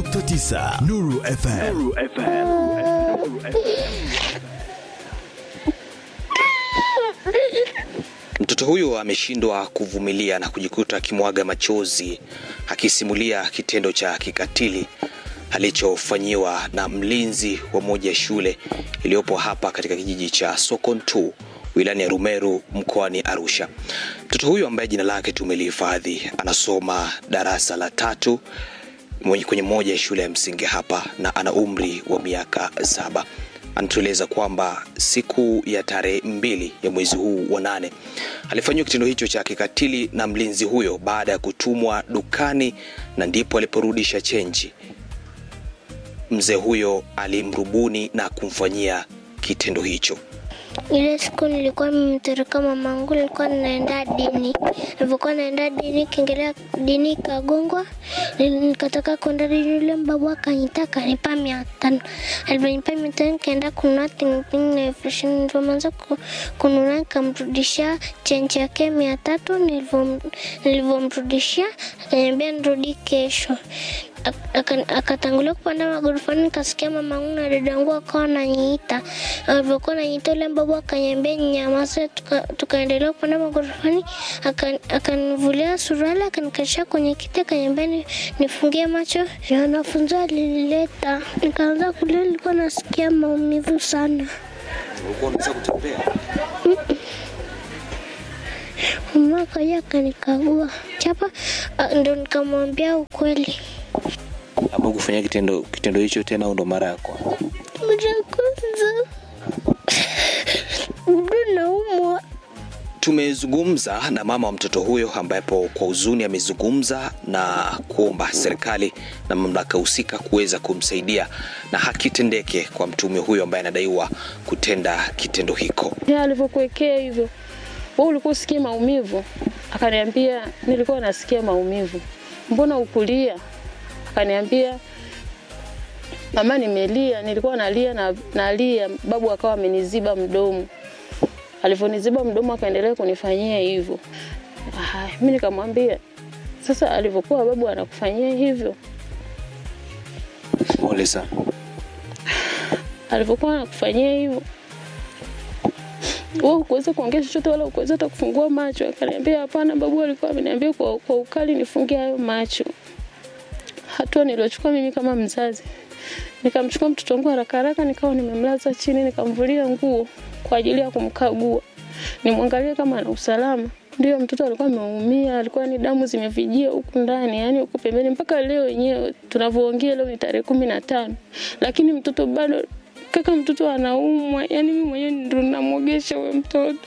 88.9 Nuru FM. Nuru FM. Mtoto huyo ameshindwa kuvumilia na kujikuta akimwaga machozi akisimulia kitendo cha kikatili alichofanyiwa na mlinzi wa moja ya shule iliyopo hapa katika kijiji cha Sokontu wilayani ya Rumeru mkoani Arusha. Mtoto huyo ambaye jina lake tumelihifadhi anasoma darasa la tatu mwenye- kwenye moja ya shule ya msingi hapa na ana umri wa miaka saba anatueleza kwamba siku ya tarehe mbili ya mwezi huu wa nane alifanyiwa kitendo hicho cha kikatili na mlinzi huyo baada ya kutumwa dukani na ndipo aliporudisha chenji mzee huyo alimrubuni na kumfanyia kitendo hicho Ile siku nilikuwa nimemtereka mamangu, nilikuwa naenda dini. Nilipokuwa naenda dini, kiingelea dini ikagongwa, Nili- nikataka kwenda dini, yule mbabu akaniita akanipa mia tano. Alivyonipa mia tano nikaenda kununua tingting na elfu ishirini. Nilivyoanza ku- kununua nikamrudishia chenji yake mia tatu. Nilivyo- Nilivyomrudishia akaniambia nirudi kesho Ak- aka- akatangulia kupanda magorofani, nikasikia mamangu na dadangu wakawa wananiita. Alivyokuwa naniita, yule babu akaniambia nyamaze, tuka- tukaendelea kupanda magorofani. Aka- Akanivulia suruali, akanikalisha kwenye kiti, akaniambia ni- nifungie macho. Na wanafunzi walilileta, nikaanza kulia, nilikuwa nasikia maumivu sana. ulikuwa unaweza kutembea Mama akaja akanikagua chapa, ah, ndo nikamwambia ukweli. ambao kufanyia kitendo kitendo hicho tena au ndo mara ya kwanza Mara ya kwanza bado naumwa. tumezungumza na mama wa mtoto huyo ambapo kwa huzuni amezungumza na kuomba serikali na mamlaka husika kuweza kumsaidia na haki tendeke kwa mtume huyo ambaye anadaiwa kutenda kitendo hiko Yeye alivyokuwekea hivyo, wewe ulikuwa usikie maumivu? Akaniambia nilikuwa nasikia maumivu. Mbona ukulia? Akaniambia mama, nimelia, nilikuwa nalia na nalia. Babu akawa ameniziba mdomo. Alivyoniziba mdomo akaendelea kunifanyia hivyo. Ah, mimi nikamwambia sasa, alivyokuwa babu anakufanyia hivyo, pole sana alivyokuwa anakufanyia hivyo wewe ukuweza kuongea chochote wala ukuweza hata kufungua macho. Akaniambia hapana, babu alikuwa ameniambia kwa, kwa ukali nifungie hayo macho. Hatua niliochukua mimi kama mzazi, nikamchukua mtoto wangu haraka haraka, nikawa nimemlaza chini, nikamvulia nguo kwa ajili ya kumkagua, nimwangalie kama ana usalama. Ndio mtoto alikuwa ameumia, alikuwa ni damu zimevijia huku ndani, yani huku pembeni. Mpaka leo wenyewe tunavyoongea, leo ni tarehe kumi na tano, lakini mtoto bado kaka, mtoto anaumwa. Yani mimi mwenyewe ndo namwogesha huyo mtoto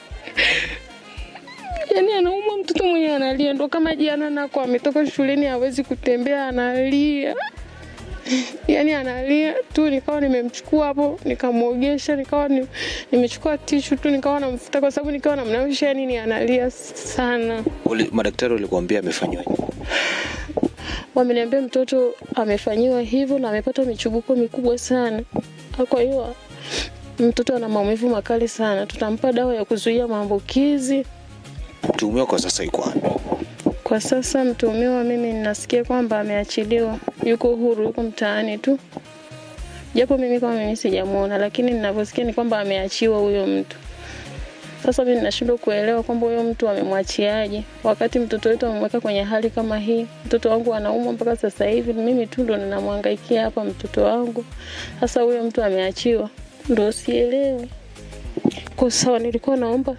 yani anaumwa mtoto mwenyewe analia, ndo kama jana nako ametoka shuleni hawezi kutembea, analia yani analia tu. Nikawa nimemchukua hapo nikamwogesha, nikawa ni, nimechukua tishu tu nikawa namfuta, kwa sababu nikawa namnawisha, yani ni analia sana. Uli- madaktari walikuambia amefanyiwa Wameniambia mtoto amefanyiwa hivyo na amepata michubuko mikubwa sana, kwa hiyo mtoto ana maumivu makali sana. Tutampa dawa ya kuzuia maambukizi. mtuhumiwa kwa sasa yuko wapi Kwa sasa mtuhumiwa, mimi ninasikia kwamba ameachiliwa, yuko huru, yuko mtaani tu, japo mimi kama mimi sijamwona, lakini ninavyosikia ni kwamba ameachiwa huyo mtu. Sasa mimi ninashindwa kuelewa kwamba huyo mtu amemwachiaje, wakati mtoto wetu amemweka kwenye hali kama hii. Mtoto wangu anaumwa mpaka sasa hivi, mimi tu ndo ninamhangaikia hapa mtoto wangu. Sasa huyo mtu ameachiwa, ndo sielewi. Kwa sawa, nilikuwa naomba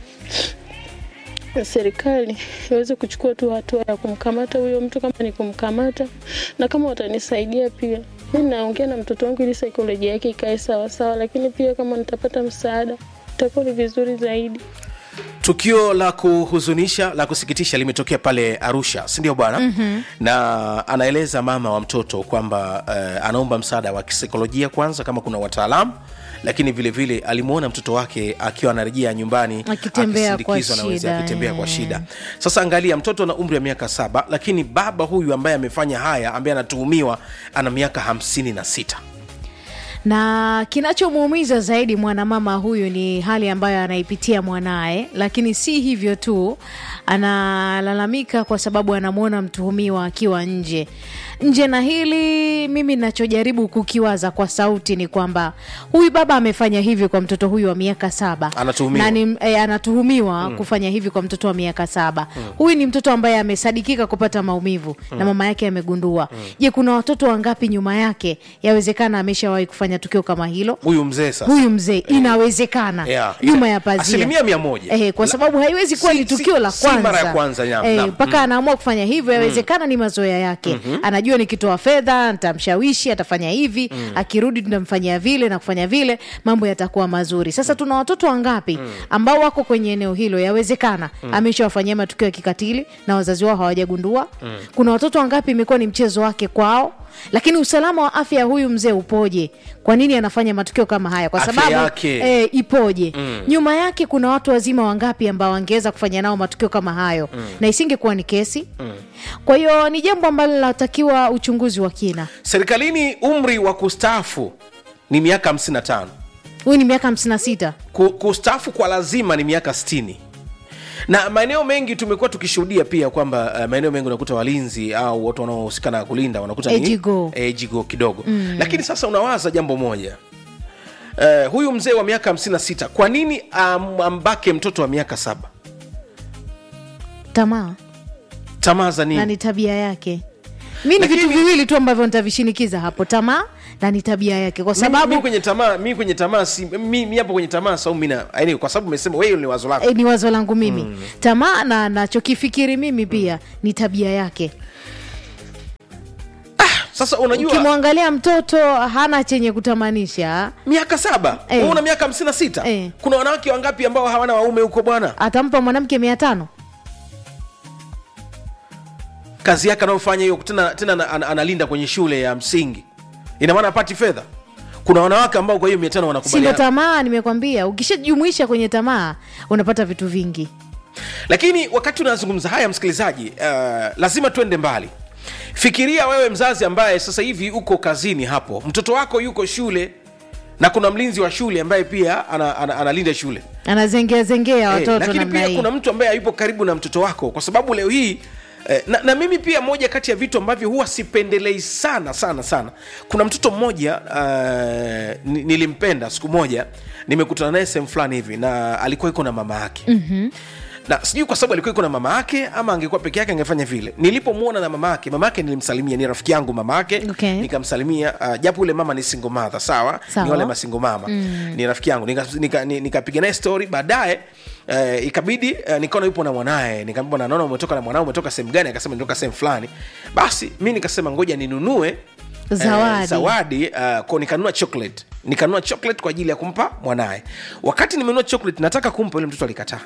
serikali iweze kuchukua tu hatua ya kumkamata huyo mtu kama ni kumkamata, na kama watanisaidia pia. Mi naongea na mtoto wangu ili saikolojia yake ikae sawa sawa, lakini pia kama nitapata msaada itakuwa ni vizuri zaidi. tukio la kuhuzunisha la kusikitisha limetokea pale arusha sindio bwana mm-hmm. na anaeleza mama wa mtoto kwamba uh, anaomba msaada wa kisaikolojia kwanza kama kuna wataalamu lakini vile vile alimwona mtoto wake akiwa anarejea nyumbani Akitembea kwa akisindikizwa na wenzake, shida, akitembea kwa eh. shida sasa angalia mtoto ana umri wa miaka saba lakini baba huyu ambaye amefanya haya ambaye anatuhumiwa ana miaka hamsini na sita na kinachomuumiza zaidi mwanamama huyu ni hali ambayo anaipitia mwanaye, lakini si hivyo tu, analalamika kwa sababu anamwona mtuhumiwa akiwa nje nje na hili mimi nachojaribu kukiwaza kwa sauti ni kwamba huyu baba amefanya hivi kwa mtoto huyu wa miaka saba Anatuhumiwa. na ni, e, anatuhumiwa kufanya hivi kwa mtoto wa miaka saba huyu ni mtoto ambaye amesadikika kupata maumivu na mama yake amegundua je kuna watoto wangapi nyuma yake yawezekana ameshawahi kufanya tukio kama hilo huyu mzee sasa huyu mzee inawezekana Yeah. nyuma ya pazia Asilimia mia moja. eh, kwa La- sababu haiwezi kuwa si- ni tukio si- la si kwanza mara ya kwanza, naam, eh, naam. mpaka anaamua kufanya hivyo yawezekana ni mazoea yake anajua nikitoa fedha nitamshawishi atafanya hivi akirudi tunamfanyia vile na kufanya vile mambo yatakuwa mazuri sasa tuna watoto wangapi ambao wako kwenye eneo hilo yawezekana ameshawafanyia matukio ya kikatili na wazazi wao hawajagundua kuna watoto wangapi imekuwa ni mchezo wake kwao lakini usalama wa afya ya huyu mzee upoje kwa nini anafanya matukio kama haya kwa Afya sababu yake. e, ipoje nyuma yake kuna watu wazima wangapi ambao wangeweza kufanya nao matukio kama hayo na isingekuwa ni kesi kwa hiyo ni jambo ambalo linatakiwa uchunguzi wa kina serikalini umri wa kustaafu ni miaka 55 huyu ni miaka 56 Ku- kustaafu kwa lazima ni miaka 60 na maeneo mengi tumekuwa tukishuhudia pia kwamba uh, maeneo mengi unakuta walinzi au watu wanaohusika na kulinda wanakuta ni- Ejigo. ejigo kidogo mm. lakini sasa unawaza jambo moja uh, huyu mzee wa miaka 56 kwa nini um, ambake mtoto wa miaka saba tamaa tamaa za na nini ni tabia yake mi ni Lakini- vitu viwili tu ambavyo nitavishinikiza hapo tamaa na ni tabia yake kwa Mi- sababu mi kwenye tamaa mi kwenye tamaa si mi, mi hapo kwenye tamaa sau mina yani kwa sababu umesema wewe ni wazo lako eh, ni wazo langu mimi tamaa na nachokifikiri mimi pia ni tabia yake sasa unajua ukimwangalia mtoto hana chenye kutamanisha miaka saba Eh. wewe una miaka hamsini na sita Eh. kuna wanawake wangapi ambao hawana waume huko bwana atampa mwanamke mia tano kazi yake anayofanya hiyo tena, tena ana- ana- analinda kwenye shule ya msingi ina maana apati fedha kuna wanawake ambao kwa hiyo mia tano sindo wanakubaliana tamaa nimekwambia ukishajumuisha kwenye tamaa unapata vitu vingi lakini wakati unazungumza haya msikilizaji uh, lazima tuende mbali fikiria wewe mzazi ambaye sasa hivi uko kazini hapo mtoto wako yuko shule na kuna mlinzi wa shule ambaye pia ana, ana, analinda shule anazengea zengea Eh, watoto lakini namna pia hii kuna mtu ambaye hayupo karibu na mtoto wako kwa sababu leo hii eh, na, na mimi pia moja kati ya vitu ambavyo huwa sipendelei sana sana sana kuna mtoto mmoja uh, ni- nilimpenda siku moja nimekutana naye sehemu fulani hivi na alikuwa iko na mama yake mm-hmm na sijui kwa sababu alikuwa iko na mama yake ama angekuwa peke yake angefanya vile nilipomwona na mama yake mama yake nilimsalimia ni rafiki yangu mama yake Okay. nikamsalimia uh, japo ule mama ni single mother sawa, Sawa. ni wale masingo mama mm. ni rafiki yangu nikapiga nika, nika nikapiga naye story baadaye Uh, ikabidi uh, nikaona yupo na mwanaye nikaambia bwana naona umetoka na mwanao umetoka sehemu gani akasema nimetoka sehemu fulani basi mi nikasema ngoja ninunue Zawadi. eh, zawadi uh, ko nikanunua chocolate nikanunua chocolate kwa ajili ya kumpa mwanaye wakati nimenunua chocolate nataka kumpa yule mtoto alikataa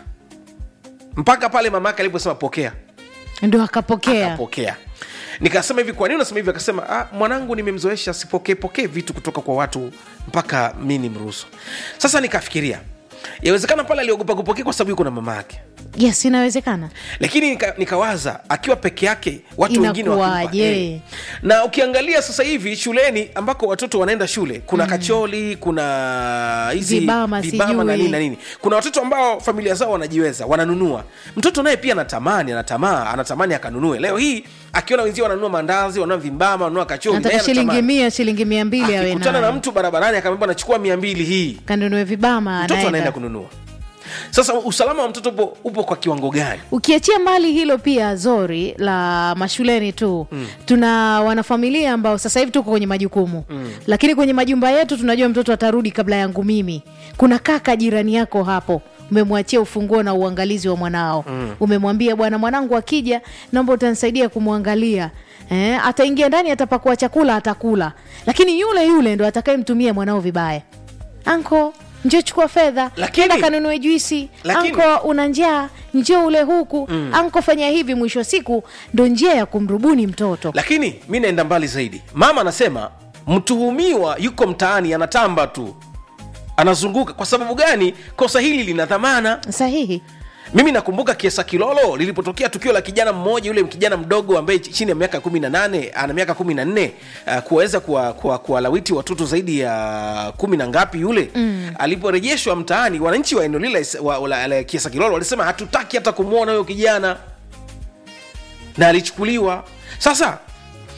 mpaka pale mama yake aliposema pokea ndo akapokea akapokea nikasema hivi kwa nini unasema hivi akasema ah, mwanangu nimemzoesha sipokee pokee vitu kutoka kwa watu mpaka mi ni mruhusu sasa nikafikiria yawezekana pale aliogopa kupokea kwa sababu yuko na mama yake yes inawezekana lakini nika, nikawaza akiwa peke yake watu wengine wakimpa, Inakuwaje? eh. na ukiangalia sasa hivi shuleni ambako watoto wanaenda shule kuna mm. kacholi kuna hizi Vibama, vibama na sijui. nini na nini kuna watoto ambao familia zao wanajiweza wananunua mtoto naye pia anatamani anatamaa anatamani akanunue leo hii akiona wenzio wananunua mandazi wananunua vimbama wananunua kacholi nataka naye shilingi anatamani. mia shilingi mia mbili awe akikutana na nayo mtu barabarani akamwambia nachukua mia mbili hii kanunue vibama mtoto anaenda anaenda kununua sasa usalama wa mtoto upo, upo kwa kiwango gani ukiachia mbali hilo pia zori la mashuleni tu mm. tuna wanafamilia ambao sasa hivi tuko kwenye majukumu mm. lakini kwenye majumba yetu tunajua mtoto atarudi kabla yangu mimi kuna kaka jirani yako hapo umemwachia ufunguo na uangalizi wa mwanao mm. umemwambia bwana mwanangu akija naomba utanisaidia kumwangalia eh, ataingia ndani atapakua chakula atakula lakini yule yule ndo atakayemtumia mwanao vibaya anko njo chukua fedha Lakini- Nenda kanunue juisi Lakini- anko una njaa njoo ule huku mm. anko fanya hivi mwisho wa siku ndo njia ya kumrubuni mtoto lakini mi naenda mbali zaidi mama anasema mtuhumiwa yuko mtaani anatamba tu anazunguka kwa sababu gani kosa hili lina dhamana sahihi mimi nakumbuka kiesa kilolo lilipotokea tukio la kijana mmoja yule kijana mdogo ambaye ch- chini ya miaka kumi na nane ana miaka kumi na nne uh, kuweza kuwalawiti kuwa, kuwalawiti watoto zaidi ya kumi na ngapi yule mm. aliporejeshwa mtaani wananchi wa eneo lile la Is- wa- la- la kiesa kilolo walisema hatutaki hata kumwona huyo kijana na alichukuliwa sasa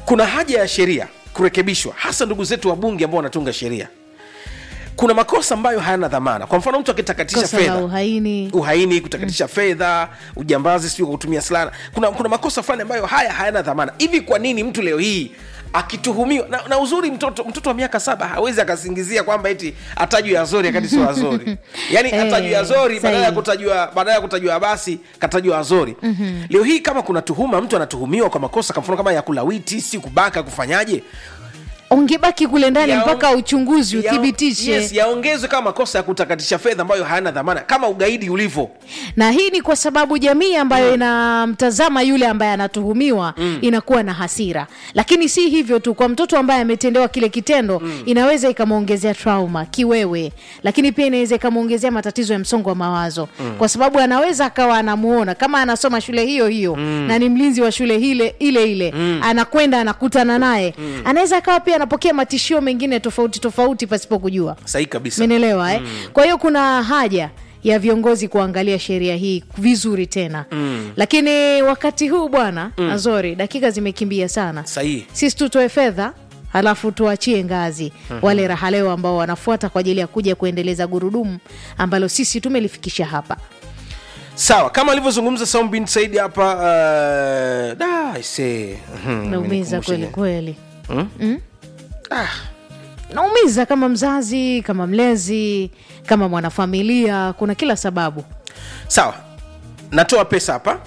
kuna haja ya sheria kurekebishwa hasa ndugu zetu wabunge ambao wanatunga sheria kuna makosa ambayo hayana dhamana kwa mfano mtu akitakatisha kosa la fedha uhaini uhaini kutakatisha fedha ujambazi sio kwa kutumia silaha kuna, kuna makosa fulani ambayo haya hayana dhamana hivi kwa nini mtu leo hii akituhumiwa na, na uzuri mtoto mtoto wa miaka saba hawezi akasingizia kwamba eti atajwa azori akati sio azori yani Eh, atajwa azori badala ya sahihi. kutajwa badala ya kutajwa basi katajwa azori leo hii kama kuna tuhuma mtu anatuhumiwa kwa makosa kwa mfano kama ya kulawiti si kubaka kufanyaje ungebaki kule ndani Yao- mpaka uchunguzi Yao- uthibitishe yes, yaongezwe kama makosa ya kutakatisha fedha ambayo hayana dhamana kama ugaidi ulivyo na hii ni kwa sababu jamii ambayo inamtazama yule ambaye anatuhumiwa inakuwa na hasira lakini si hivyo tu kwa mtoto ambaye ametendewa kile kitendo inaweza ikamwongezea trauma kiwewe lakini pia inaweza ikamwongezea matatizo ya msongo wa mawazo kwa sababu anaweza akawa anamuona kama anasoma shule hiyo hiyo na ni mlinzi wa shule ile ile ile anakwenda anakutana naye anaweza akawa pia anapokea matishio mengine tofauti tofauti pasipo kujua sahihi kabisa menelewa eh? kwa hiyo kuna haja ya viongozi kuangalia sheria hii vizuri tena mm. lakini wakati huu bwana mm. azori dakika zimekimbia sana sahihi sisi tutoe fedha halafu tuachie ngazi mm-hmm. wale rahaleo ambao wanafuata kwa ajili ya kuja kuendeleza gurudumu ambalo sisi tumelifikisha hapa sawa kama alivyozungumza Saum bin Said hapa uh, da ise naumiza kweli kweli ah, naumiza kama mzazi kama mlezi kama mwanafamilia kuna kila sababu sawa natoa pesa hapa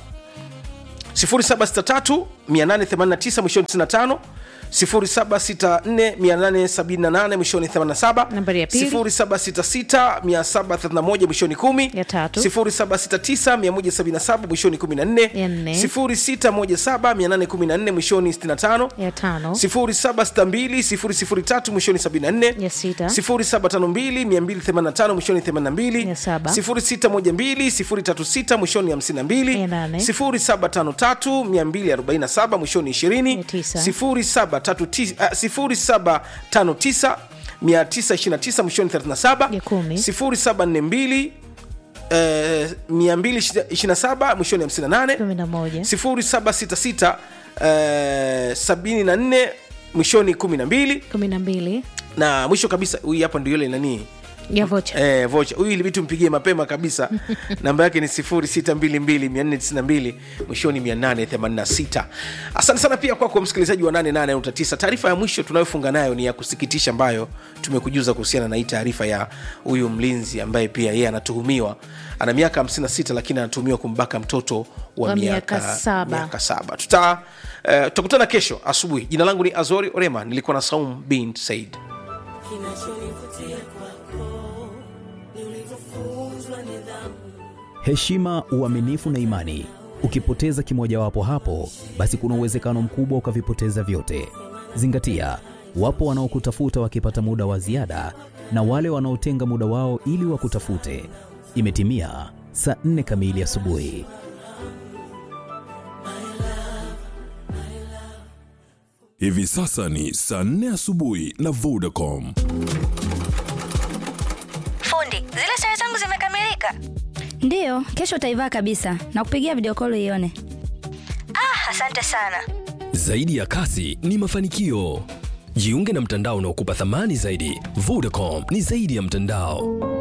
0763 889 mwishoni 95 0764 mwishoni 87 Nambari ya pili. 0766 731 mwishoni 10 Ya tatu. 0769 177 mwishoni 14 Ya nne. 0617 814 mwishoni 65 ya tano 0762 mwishoni 74 Ya sita. 0752 285 mwishoni 82 Ya saba. 0612 036 mwishoni Ya nane. 57 0753 247 mwishoni 20 Ya tisa. 0739 ah, 0759 929 mwishoni 37 Ya kumi. 0742 eh, 227 mwishoni 58 kumi na moja 0766 eh, 74 mwishoni 12 kumi na mbili na mwisho kabisa huyu hapa ndio yule nani ya vocha eh, vocha huyu ilibidi tumpigie mapema kabisa namba yake ni 0622 mwishoni 886 asante sana pia kwako msikilizaji wa 88.9 taarifa ya mwisho tunayofunga nayo ni ya kusikitisha ambayo tumekujuza kuhusiana na hii taarifa ya huyu mlinzi ambaye pia yeye anatuhumiwa ana miaka 56 lakini anatuhumiwa kumbaka mtoto wa, Wa miaka, miaka saba. miaka saba tuta eh, tutakutana kesho asubuhi jina langu ni azori orema nilikuwa na saum bin said heshima, uaminifu na imani. Ukipoteza kimojawapo hapo, basi kuna uwezekano mkubwa ukavipoteza vyote. Zingatia, wapo wanaokutafuta wakipata muda wa ziada na wale wanaotenga muda wao ili wakutafute. Imetimia saa nne kamili asubuhi. Hivi sasa ni saa nne asubuhi na Vodacom. Fundi, zile sare zangu zimekamilika. Ndiyo, kesho utaivaa kabisa na kupigia video call ione. Ah, asante sana. Zaidi ya kasi ni mafanikio. Jiunge na mtandao unaokupa thamani zaidi. Vodacom ni zaidi ya mtandao.